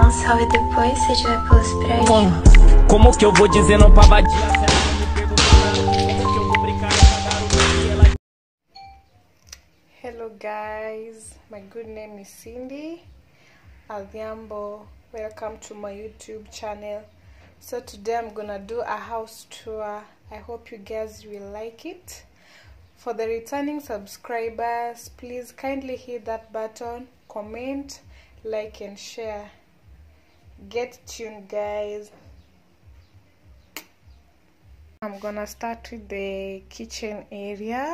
um salve depois se tiver pelos prédios. Como que eu vou dizendo pra vadia se ela não me perguntou nada? Como que eu vou brincar essa garota se ela Hello guys, my good name is Cindy Adhiambo. Welcome to my YouTube channel. So today I'm gonna do a house tour. I hope you guys will like it. For the returning subscribers, please kindly hit that button, comment, like and share. Get tuned guys. I'm gonna start with the kitchen area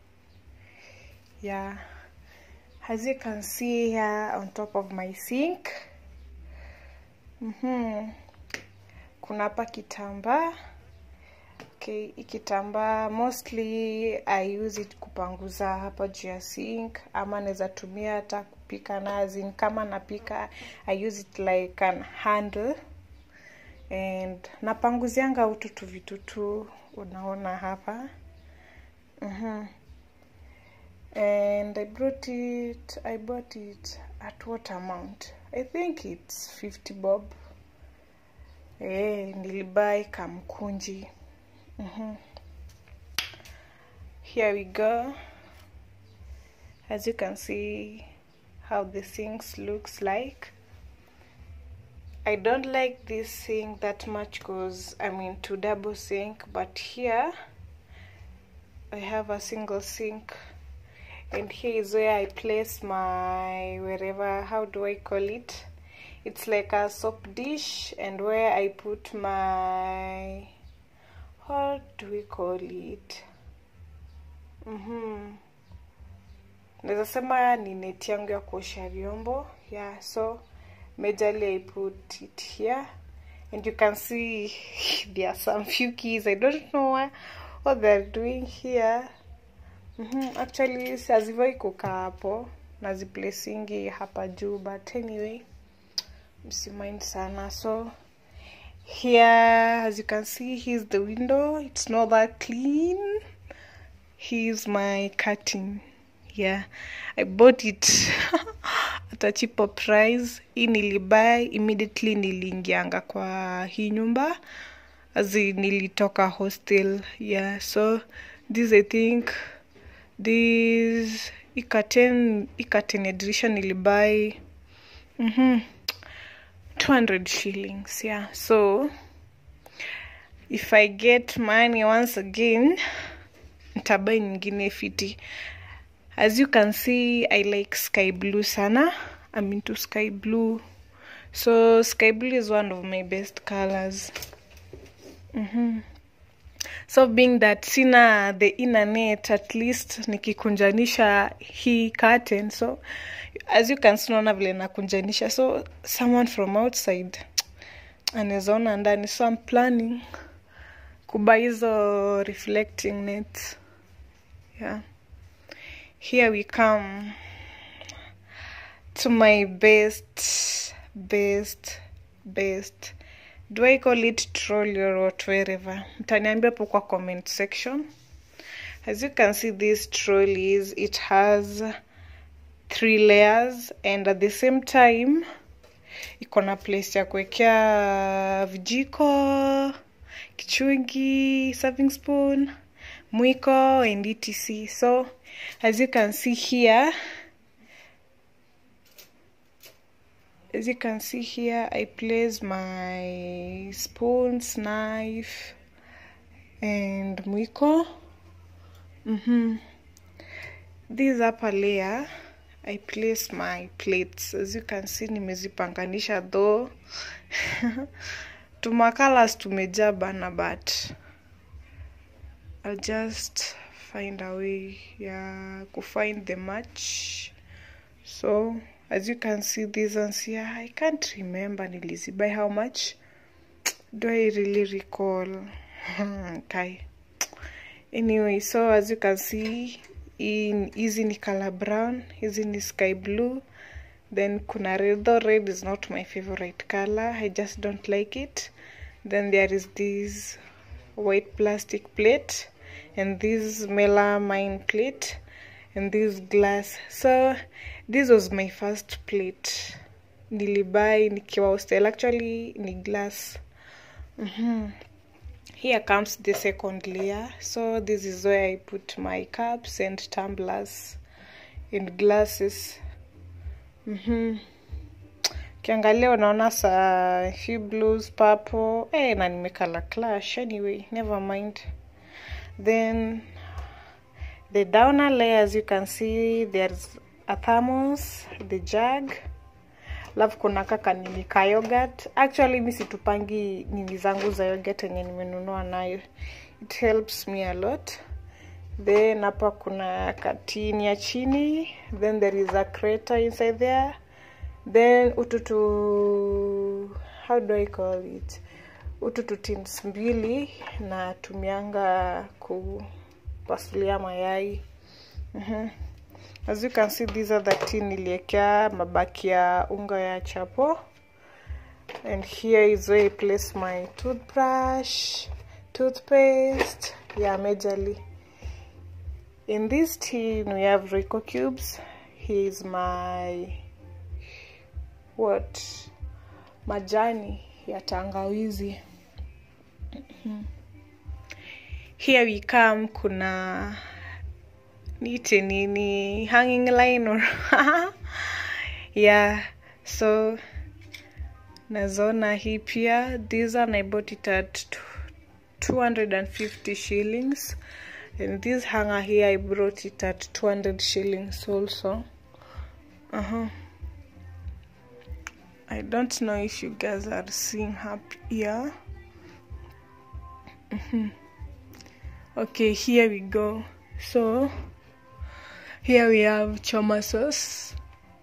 yeah as you can see here on top of my sink mm-hmm. kuna hapa kitambaa okay hii kitambaa mostly i use it kupanguza hapa juu ya sink ama naweza tumia hata kupika nazi kama napika i use it like an handle and napanguzianga ututu vitutu unaona hapa mm-hmm and I brought it I bought it at what amount I think it's 50 bob eh nilibai kamkunji mm -hmm. here we go as you can see how the sinks looks like I don't like this sink that much because I'm into double sink but here I have a single sink and here is where I place my wherever how do I call it it's like a soap dish and where I put my what do we call it mm-hmm. naweza sema ni neti yangu ya kuosha vyombo yeah so majorly I put it here and you can see there are some few keys I don't know what, what they're doing here Mm-hmm. Actually hazivai kukaa hapo naziplacingi hapa juu but anyway msimind sana so here as you can see here's the window it's not that clean here's my curtain yeah i bought it at a cheaper price hii nilibuy immediately niliingianga kwa hii nyumba azi nilitoka hostel yeah so this i think this ikaten ikaten ya dirisha nilibai mm-hmm, 200 shillings yeah so if i get money once again ntabai nyingine fiti as you can see i like sky blue sana i'm into sky blue so sky blue is one of my best colors mm-hmm. so being that sina the inner net at least nikikunjanisha hii curtain so as you can see naona vile nakunjanisha so someone from outside anawezaona ndani so I'm planning kuba hizo reflecting net yeah here we come to my best best best do I call it trolley or what wherever mtaniambia hapo kwa comment section as you can see these trolleys it has three layers and at the same time iko na place ya kuwekea vijiko kichungi serving spoon mwiko and etc so as you can see here as you can see here i place my spoons knife and mwiko mm-hmm. this upper layer i place my plates as you can see nimezipanganisha though tumakalas tumejaa bana but i'll just find a way ya kufind the match so as you can see these ones here i can't remember nilizibuy how much do i really recall okay anyway so as you can see in hizi ni color brown hizi ni sky blue then kuna red though red is not my favorite color i just don't like it then there is this white plastic plate and this melamine plate and this glass so this was my first plate nilibai nikiwa hostel actually ni glass mm-hmm. here comes the second layer so this is where i put my cups and tumblers and glasses mm-hmm. kiangalia unaona sa few blues purple eh, na nimekala clash anyway never mind then the downer layer as you can see there's a thermos the jug alafu kuna kaka nini ka yogurt actually mi situpangi nini zangu za yogurt yenye nimenunua nayo it helps me a lot then hapa kuna katini ya chini then there is a crater inside there then ututu how do i call it ututu tins mbili na tumianga kupasulia mayai mm-hmm. as you can see these are the tin niliekea mabaki ya unga ya chapo and here is where I place my toothbrush toothpaste yeah majorly in this tin we have Rico cubes here is my what majani ya tangawizi here we come kuna niite nini hanging line or yeah so nazona hii pia this one i bought it at 250 shillings and this hanger here i brought it at 200 shillings also uh-huh i don't know if you guys are seeing up here Mhm. okay here we go so here we have choma sauce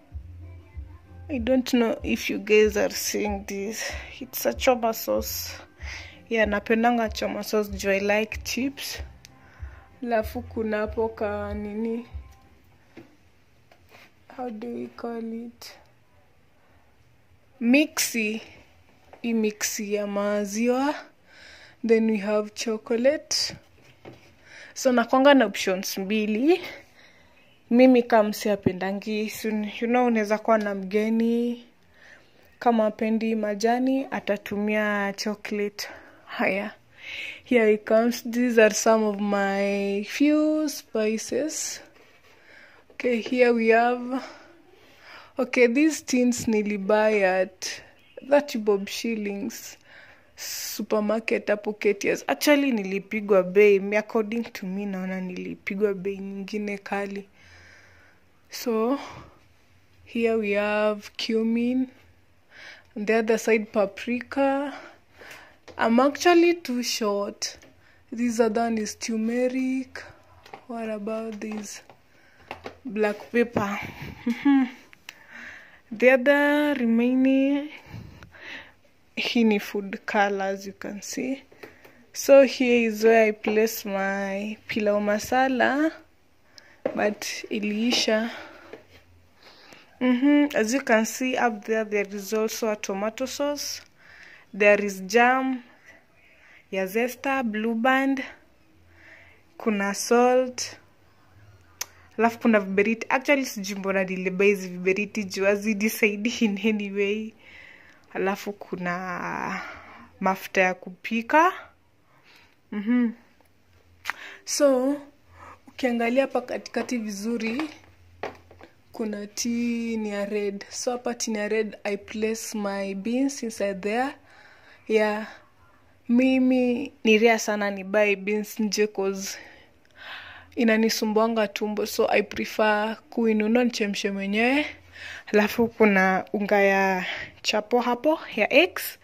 i don't know if you guys are seeing this it's a choma sauce yeah napendanga choma sauce juu i like chips alafu kuna hapo ka nini how do we call it mixi hii mixi ya maziwa then we have chocolate so nakwanga na options mbili mimi kama msiapendangi you know unaweza kuwa na mgeni kama apendi majani atatumia chocolate haya here it comes these are some of my few spices okay here we have okay these tins nilibuy at 30 bob shillings supermarket hapo KTS. Actually nilipigwa bei, me- according to me naona nilipigwa bei nyingine kali. So here we have cumin, on the other side paprika. I'm actually too short. This other one is turmeric. What about this? Black pepper. the other remaining hii ni food color as you can see so here is where i place my pilau masala but iliisha mm-hmm. as you can see up there there is also a tomato sauce there is jam ya zesta blue band kuna salt alafu kuna viberiti actually sijui mbona nilibai hizi viberiti juu hazinisaidi in any way alafu kuna mafuta ya kupika mm-hmm. so ukiangalia hapa katikati vizuri kuna tin ya red so hapa tin ya red i place my beans inside there yeah mimi ni rea sana ni buy beans nje cause inanisumbuanga tumbo so i prefer kuinunua nichemshe mwenyewe alafu kuna unga ya chapo hapo ya x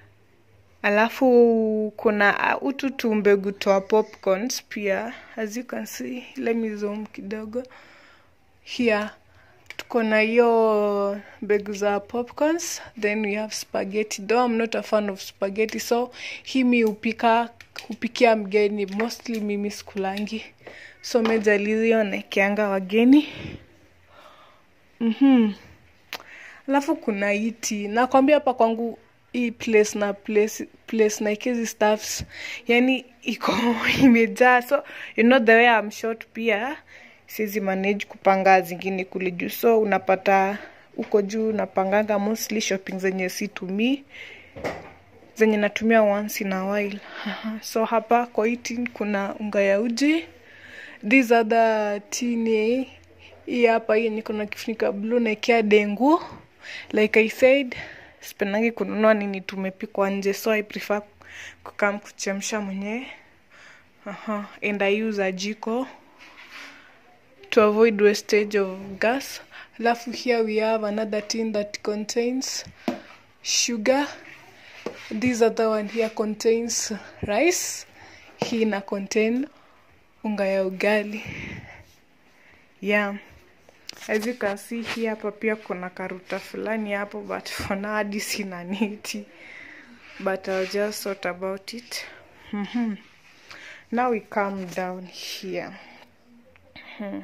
alafu kuna uh, utu tu mbegu toa popcorns pia as you can see let me zoom kidogo here tuko na hiyo mbegu za popcorns then we have spaghetti though i'm not a fan of spaghetti so hii mi hupika hupikia mgeni mostly mimi sikulangi so mejalizio naekeanga wageni mm-hmm. alafu kuna iti nakwambia hapa kwangu hii place na place, place na ikezi staffs yani iko imejaa so you know the way I'm short pia siwezi manage kupanga zingine kule juu so unapata huko juu napanganga mostly shopping zenye situmii zenye natumia once in a while Aha. so hapa kwa hii tin kuna unga ya uji these other tin hii hapa hii yenye kuna kifunika blue naekea dengu like i said sipendangi kununua nini tumepikwa nje so i prefer kukam kuchemsha mwenyewe Aha. and i use a jiko to avoid wastage of gas alafu here we have another tin that contains sugar this other one here contains rice hii ina contain unga ya ugali yeah as you can see hii hapa pia kuna karuta fulani hapo but for now hadi sina niti but I'll just sort about it mm-hmm. now we come down here hmm.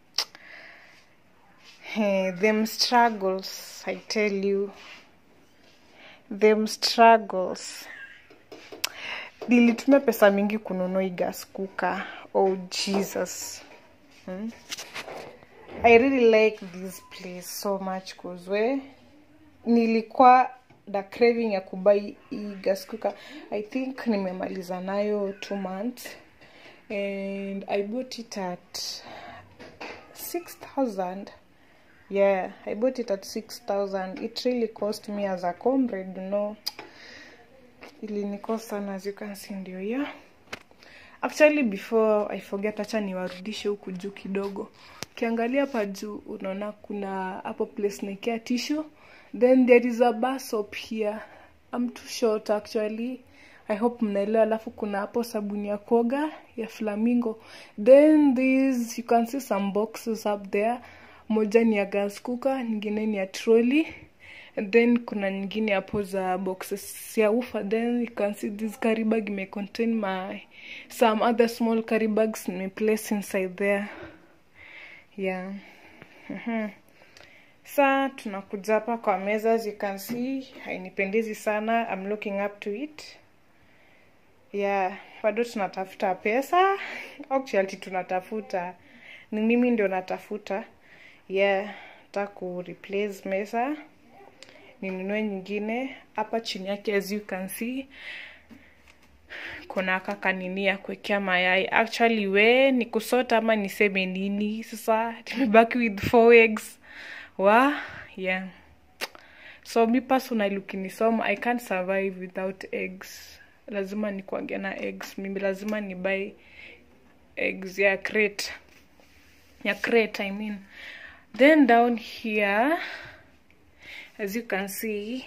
Hey, them struggles I tell you them struggles nilitumia pesa mingi kununua hii gas cooker oh jesus hmm? i really like this place so much cause we nilikuwa the craving ya kubai hii gas cooker i think nimemaliza nayo two months and i bought it at 6000 yeah i bought it at 6000 it really cost me as a comrade you know ilinikost sana as you can see ndio hiyo actually before i forget hacha niwarudishe huku juu kidogo ukiangalia hapa juu unaona kuna hapo place naekea tissue then there is a bus up here I'm too short actually i hope mnaelewa alafu kuna hapo sabuni ya kuoga ya flamingo then this you can see some boxes up there moja ni ya gas cooker nyingine ni ya trolley and then kuna nyingine hapo za boxes ya ufa then you can see this carry bag may contain my some other small carry bags may place inside there yeah mm-hmm. sa tunakuja hapa kwa meza as you can see hainipendezi sana I'm looking up to it yeah bado tunatafuta pesa actually tunatafuta ni mimi ndio natafuta yeah ta ku replace meza ninunue nyingine hapa chini yake as you can see kuna kaka nini ya kuwekea mayai actually we ni kusota ama niseme nini sasa tumebaki with four eggs wa yeah so mi personally ukinisoma i can't survive without eggs lazima nikuangia na eggs mimi lazima ni buy eggs ya crate ya crate i mean then down here as you can see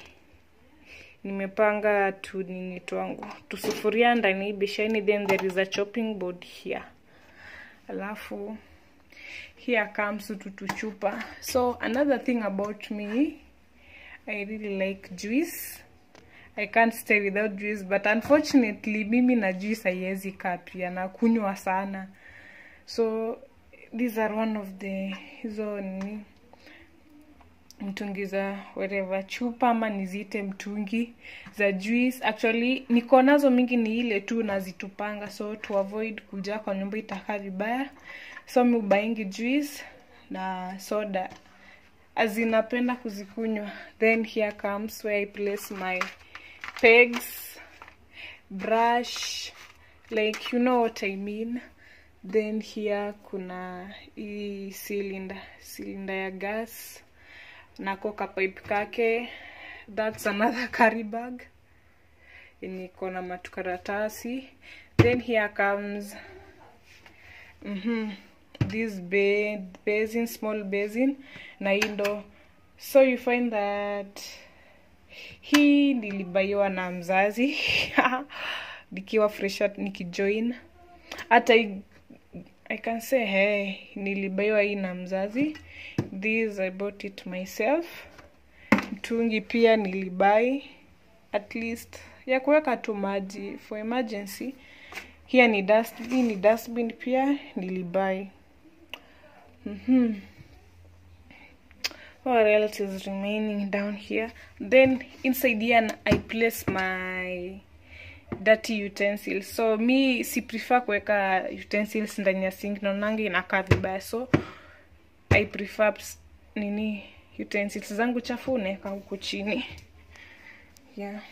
nimepanga tu nini twangu tusufuria ndani hii besheni then there is a chopping board here alafu here comes tutuchupa so another thing about me i really like juice i can't stay without juice but unfortunately mimi na juice haiwezi kaa pia na kunywa sana so these are one of the hizo nini mtungi za whatever chupa ama niziite mtungi za juice actually niko nazo mingi ni ile tu nazitupanga so to avoid kuja kwa nyumba itakaa vibaya so mi ubaingi juice na soda azinapenda kuzikunywa then here comes where i place my pegs brush like you know what i mean then here kuna hii cylinder cylinder ya gas nako kapipe kake that's another carry bag yenye iko na matukaratasi then here comes mm -hmm, this ba basin small basin na hii ndo so you find that hii nilibaiwa na mzazi nikiwa fresh nikijoin hata I can say hey, nilibaiwa hii na mzazi this I bought it myself mtungi pia nilibai at least ya kuweka tu maji for emergency here ni dustbin ni dustbin pia nilibai mm -hmm. what else is remaining down here then inside here I place my dirty utensils so mi si prefer kuweka utensils ndani ya sink naonanga inakaa vibaya so i prefer nini utensils zangu chafu naeka huku chini yeah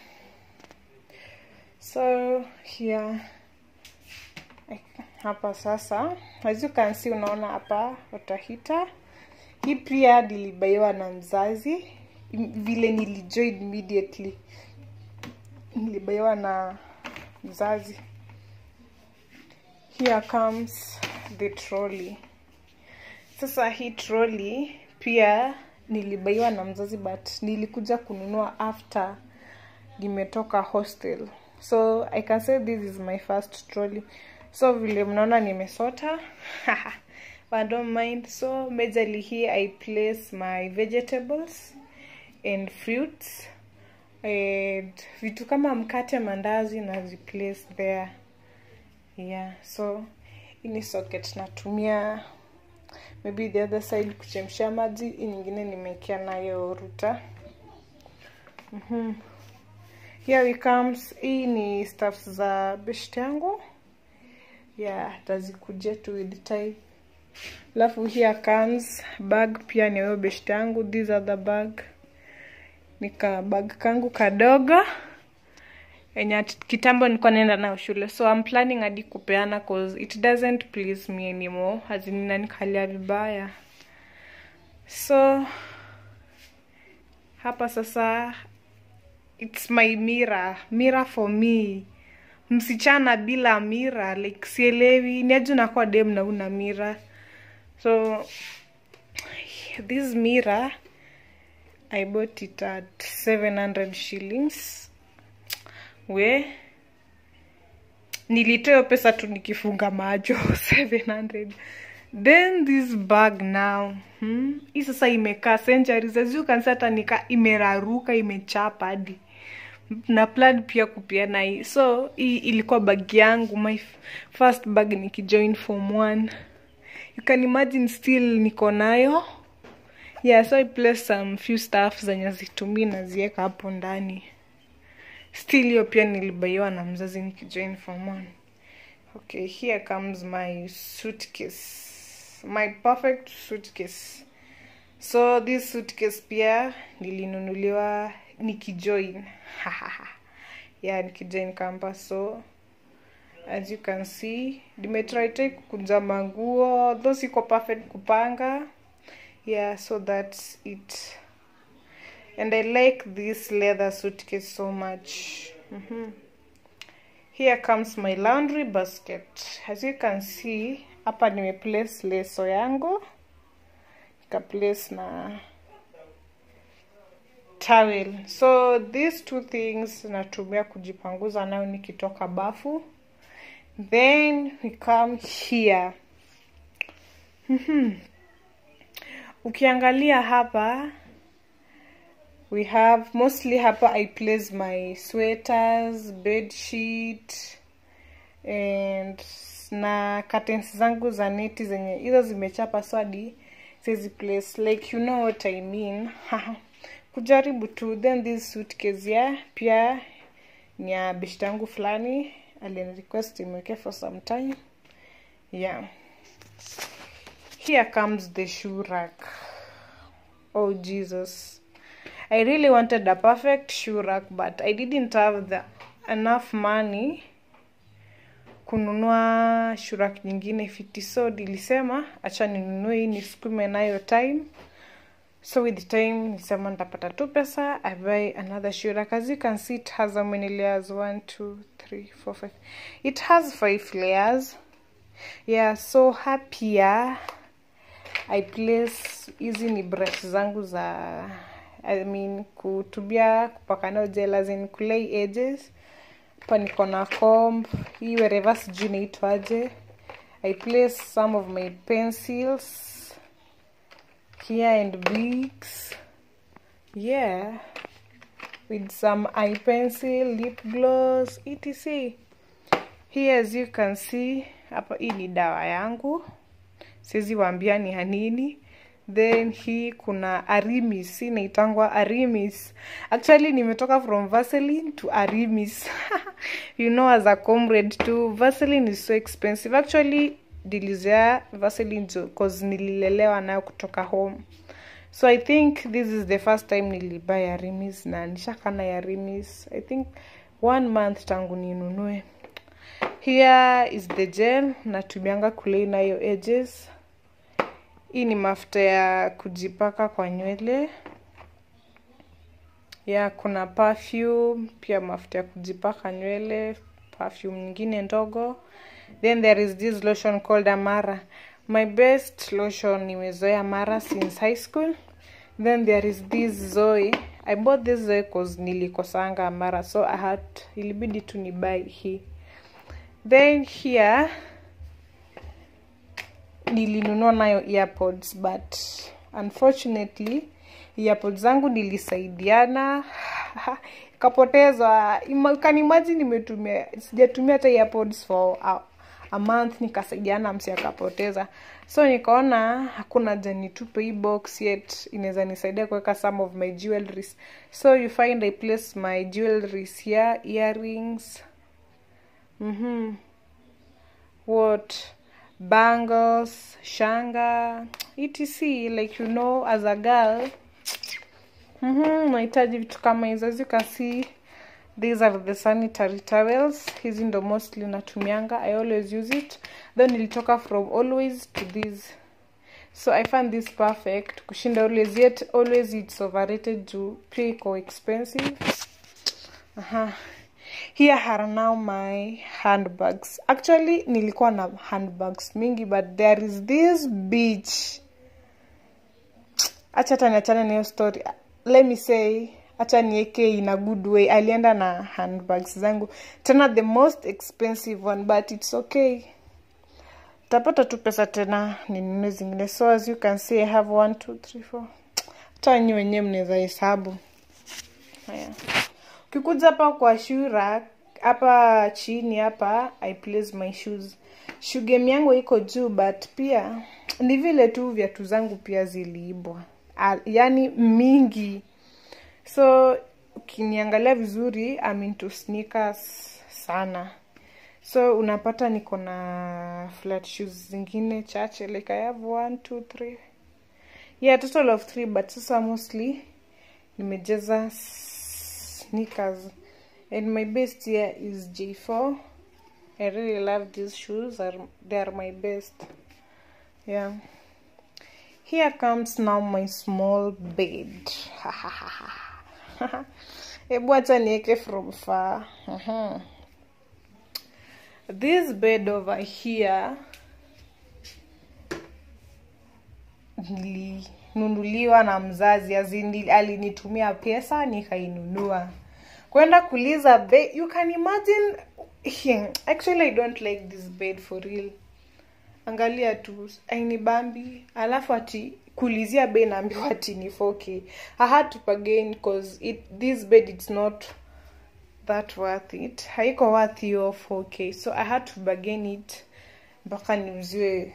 so here hapa sasa as you can see unaona hapa watahita hii pia nilibaiwa na mzazi Im- vile nilijoin immediately nilibaiwa na mzazi here comes the trolley sasa hii trolley pia nilibaiwa na mzazi but nilikuja kununua after nimetoka hostel so i can say this is my first trolley so vile mnaona nimesota but don't mind so majorly here i place my vegetables and fruits and vitu kama mkate mandazi na place there yeah so ini socket natumia maybe the other side kuchemsha maji hii nyingine nimekea nayo ruta mm-hmm. here we comes hii ni stuffs za best yangu yeah tazikuja tu with time alafu here comes bag pia ni wewe best yangu these are the bag nika bag kangu kadogo enye at- kitambo nilikuwa naenda nayo shule so I'm planning hadi kupeana cause it doesn't please me anymore hazinina nikalia vibaya so hapa sasa it's my mirror mirror for me msichana bila mira like sielewi ni aje unakuwa dem na una mira so this mirror i bought it at 700 shillings we nilitoa hiyo pesa tu nikifunga macho 700 then this bag now hmm? hii sasa imekaa centuries as you can see hata nika imeraruka imechapa hadi na plan pia kupiana hii so hii ilikuwa bag yangu my f- first bag nikijoin form one you can imagine still niko nayo yeah so i place some few stuff zenye zitumii nazieka hapo ndani still hiyo pia nilibaiwa na mzazi nikijoin form one okay here comes my suitcase my perfect suitcase so this suitcase pia nilinunuliwa nikijoin yeah nikijoin campus so as you can see nimetry kukunja manguo tho siko perfect kupanga yeah so that's it and i like this leather suitcase so much mm-hmm. here comes my laundry basket as you can see hapa nimeplace leso yangu nikaplace na towel so these two things natumia kujipanguza nayo nikitoka bafu then we come here Mhm. ukiangalia hapa we have mostly hapa i place my sweaters bed sheet and na curtains zangu za neti zenye hizo zimechapa swadi sizi place like you know what i mean kujaribu tu then this suitcase ya pia ni ya beshta yangu fulani alinirequest imweke for some time yeah here comes the shoe rack oh jesus i really wanted a perfect shoe rack but i didn't have the enough money kununua shurak nyingine fiti so nilisema acha ninunue hii nisukume nayo time so with time nilisema nitapata tu pesa i buy another shurak as you can see it has how many layers one two three four five it has five layers yeah so happier i place hizi ni brush zangu za i mean kutubia kupaka nayo gel as in kulay edges hapa niko na comb hii wherever sijui inaitwaje i place some of my pencils here and bigs yeah with some eye pencil lip gloss etc here as you can see hapa hii ni dawa yangu siwezi waambia ni hanini then hii kuna arimis hii inaitangwa arimis actually nimetoka from vaseline to arimis you know as a comrade too vaseline is so expensive actually dilizea vaseline jo cause nililelewa nayo kutoka home so i think this is the first time nilibuy yarimis na nishakana yarimis i think one month tangu ninunue here is the gel natumianga kulei nayo edges hii ni mafuta ya kujipaka kwa nywele ya kuna perfume pia mafuta ya kujipaka nywele perfume nyingine ndogo then there is this lotion called amara my best lotion nimezoea mara since high school then there is this zoe i bought this zoe cause nilikosanga amara so i had ilibidi tu ni buy hii then here nilinunua nayo earpods but unfortunately earpods zangu nilisaidiana ikapotezwa Ima- can imagine nimetumia sijatumia hata earpods for a, a month nikasaidiana msi akapoteza so nikaona hakuna haja nitupe hii box yet inaweza nisaidia kuweka some of my jewelries so you find i place my jewelries here earrings mm-hmm. what bangles shanga etc like you know as a girl mm-hmm, nahitaji vitu kama hizo as you can see these are the sanitary towels hizi ndo mostly natumianga i always use it then nilitoka from always to this so i find this perfect kushinda always yet always it's overrated to pay iko expensive Aha. here are now my handbags actually nilikuwa na handbags mingi but there is this beach acha hata niachane na hiyo story let me say acha nieke in a good way alienda na handbags zangu tena the most expensive one but it's okay tapata tu pesa tena ninunue zingine so as you can see i have one two three four hata nyi wenyewe mnaweza hesabu haya ukikuja hapa kwa shoe rack hapa chini hapa i place my shoes shoe game yangu iko juu but pia ni vile tu viatu zangu pia ziliibwa Ah, yaani mingi so ukiniangalia vizuri I'm into sneakers sana so unapata niko na flat shoes zingine chache like i have one two three yeah total of three but sasa mostly nimejeza sneakers and my best here is j4 i really love these shoes are, they are my best yeah here comes now my small bed hebu acha nieke from far Mhm. this bed over here nilinunuliwa na mzazi azindi alinitumia pesa nikainunua kwenda kuliza bed you can imagine actually i don't like this bed for real angalia tu ainibambi alafu ati kulizia bei naambiwa ati ni 4k i had to bargain cause it, this bed it's not that worth it haiko worth hiyo 4k so i had to bargain it mpaka niuziwe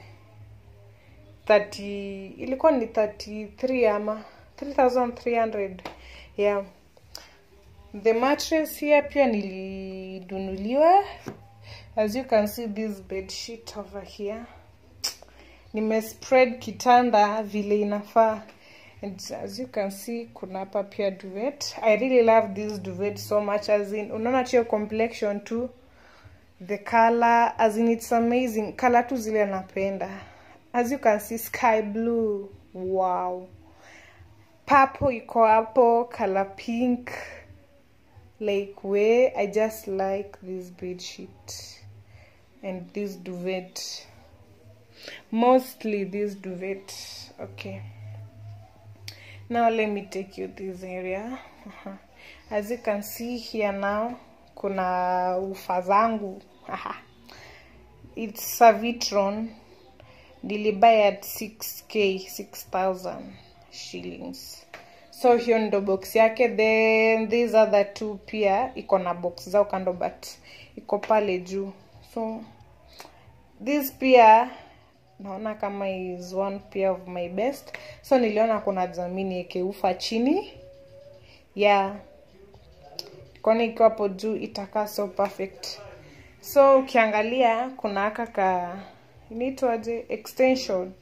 30 ilikuwa ni 33 ama 3300 yeah the mattress here pia nilinunuliwa as you can see this bed sheet over here nimespread kitanda vile inafaa and as you can see kuna hapa pia duvet i really love this duvet so much as in unaona tu complexion tu the color as in it's amazing color tu zile napenda as you can see sky blue wow purple iko hapo color pink like where i just like this bed sheet and this duvet mostly this duvet okay now let me take you this area uh-huh. as you can see here now kuna ufa zangu Aha. it's savitron nilibuy at 6k 6000 shillings so hiyo ndo box yake then these other two pia iko na box zao kando but iko pale juu so this pia naona kama is one pair of my best so niliona kuna zamini ekeufa chini yeah kwani ikiwa hapo juu itakaa so perfect so ukiangalia kuna aka ka inaitwaje extension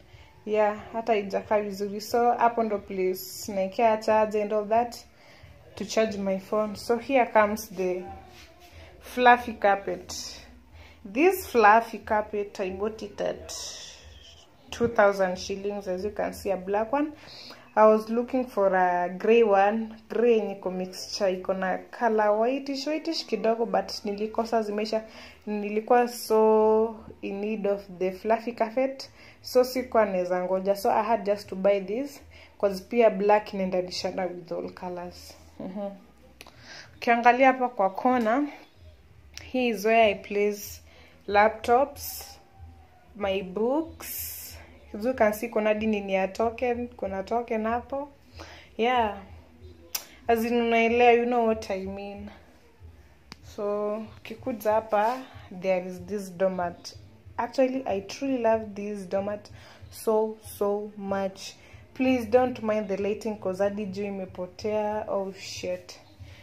yeah hata ijakaa vizuri so hapo ndo place naekea charge and all that to charge my phone so here comes the fluffy carpet this fluffy carpet i bought it at 2000 shillings as you can see a black one i was looking for a grey one grey yenye iko mixture iko na color whitish whitish kidogo but nilikosa zimeisha nilikuwa so in need of the fluffy carpet so sikuwa naweza ngoja so i had just to buy this cause pia black inaendanishana with all colors Mhm. ukiangalia hapa kwa kona here is where i place laptops my books as you can see kuna hadi nini ya token kuna token hapo yeah as in unaelewa you know what i mean so ukikuja hapa there is this domat actually i truly love this domat so so much please don't mind the lighting cause hadi juu imepotea oh shit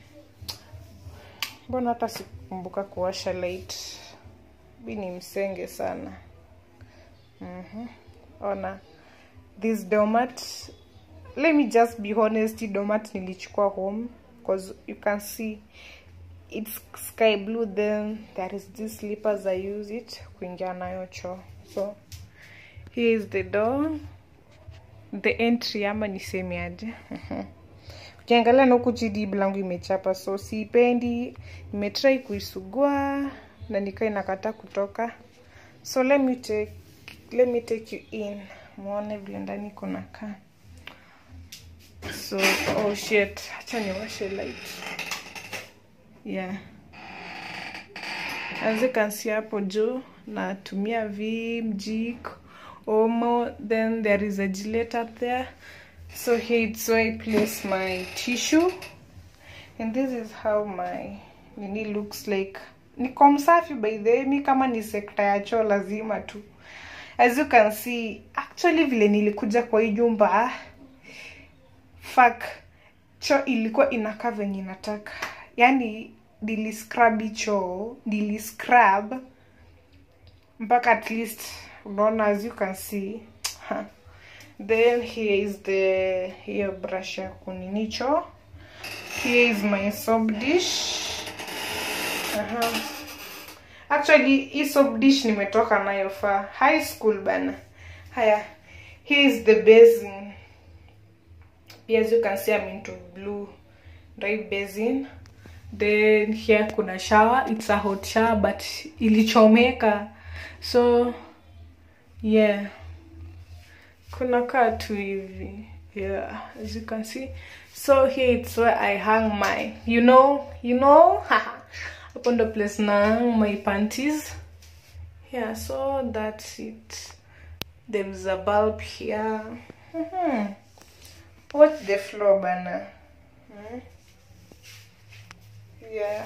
mbona hata sikumbuka kuwasha light bi ni msenge sana Mhm. ona this domat let me just be honest hii domat nilichukua home because you can see it's sky blue then there is this slippers i use it kuingia nayo choo so here is the door the entry ama niseme aje Mhm. ukiangalia na huku chini blangu imechapa so siipendi nimetrai kuisugua na nikaa inakataa kutoka so let me take let me take you in muone vile ndani kuna kaa so oh shit hacha niwashe light yeah as you can see hapo juu natumia vim jik omo then there is a gillette up there so here it's where i place my tissue and this is how my nini looks like niko msafi by the way mi kama ni sekta ya choo lazima tu as you can see actually vile nilikuja kwa hii jumba fuck choo ilikuwa inakaa venye nataka yani niliscrub choo niliscrub mpaka at least unaona as you can see ha. then here is the hiyo brush ya kunini choo here is my soap dish Aha. actually hii soap dish nimetoka nayo fa high school bana haya here is the basin as you can see i'm into blue dry basin then here kuna shower it's a hot shower but ilichomeka so yeah kuna kaa tu hivi yeah as you can see so here it's where i hang my you know you know hapo ndo place na hang my panties yeah so that's it there is a bulb here mm-hmm. watch the floor bana hmm? yeah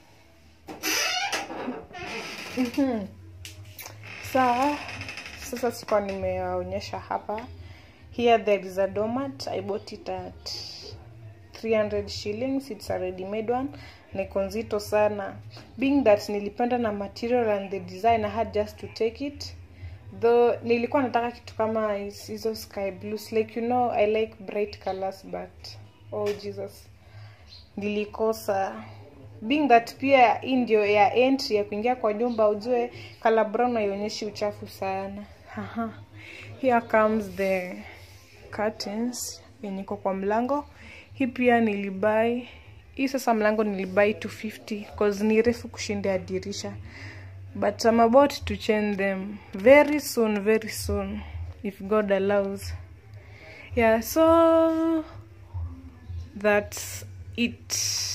Mhm. sawa sasa sikuwa nimewaonyesha hapa here there is a domat i bought it at 300 shillings it's a ready made one niko nzito sana being that nilipenda na material and the design i had just to take it though nilikuwa nataka kitu kama hizo sky blues like you know i like bright colors but oh jesus nilikosa being that pia hii ndio ya entry ya kuingia kwa nyumba ujue color brown haionyeshi uchafu sana Haha. here comes the curtains yenye iko kwa mlango hii pia nilibai hii sasa mlango nilibai 250 cause ni refu kushinda ya dirisha but I'm about to change them very soon very soon if God allows yeah so that's it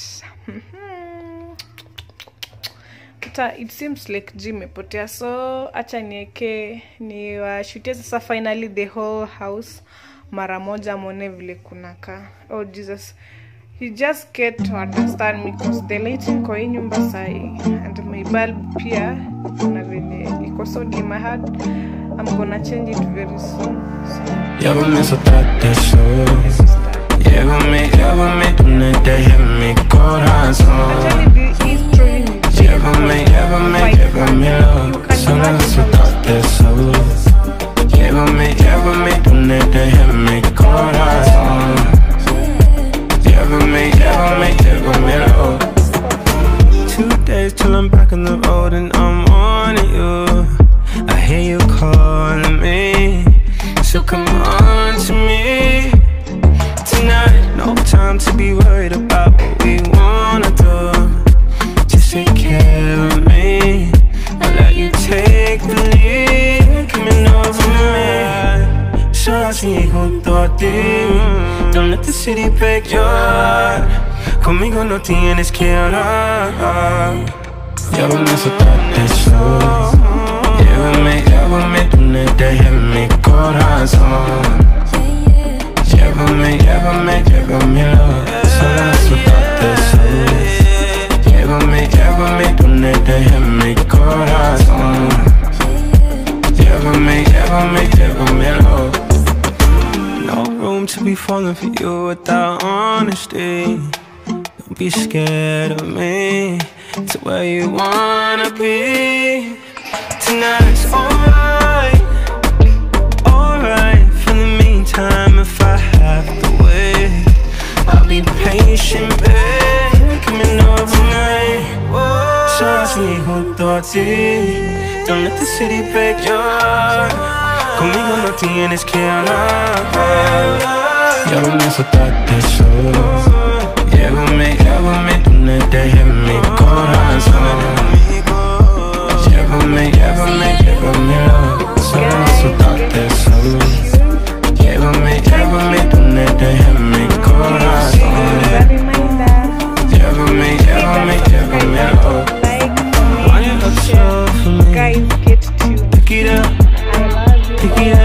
Ita, it seems like g imepotea so acha nieke niwashutie sasa finally the whole house mara moja mwone vile kunakaa oh jesus you just get to understand me because the lighting kwa hii nyumba sahi and my bulb pia na venye iko so dim I had I'm gonna change it very soon so, Llévame, soltate eso. start. Llévame, llévame, tú no dejes mi corazón. Actually, the- he's throwing me jail. Llévame, llévame, Like, llévame, you lo. can Solo imagine soltate eso. Llévame, llévame, Well, I'm back on the road and I'm on you. I hear you calling me, so come on to me tonight. No time to be worried about what we wanna do. Just take care of me. I'll let you take the lead. Coming over me. Solo así junto a ti. Don't let the city break your heart. Conmigo no tienes que hablar. Llévame a soltarte solo. Llévame, llévame, tú no dejes mi corazón. Llévame, llévame, llévamelo Solo a soltarte solo Llévame, llévame, tú no dejes mi corazón Llévame, llévame, llévamelo No room to be falling for you without honesty Don't be scared of me To where you wanna be Tonight's alright alright. For the meantime, if I have to wait, I'll be patient, babe. Coming over night. So así junto a ti. Don't let the city break your heart. Conmigo no tienes que hablar. Llévame a soltarte solo. Llévame, llévame, tú no dejes mi corazón. Llévame, llévame, llévamelo Solo soltarte solo Llévame, llévame, tú no dejes mi corazón Llévame, llévame, llévamelo Why you look so for me? Guys, get tuned. Pick it up, I love you. pick it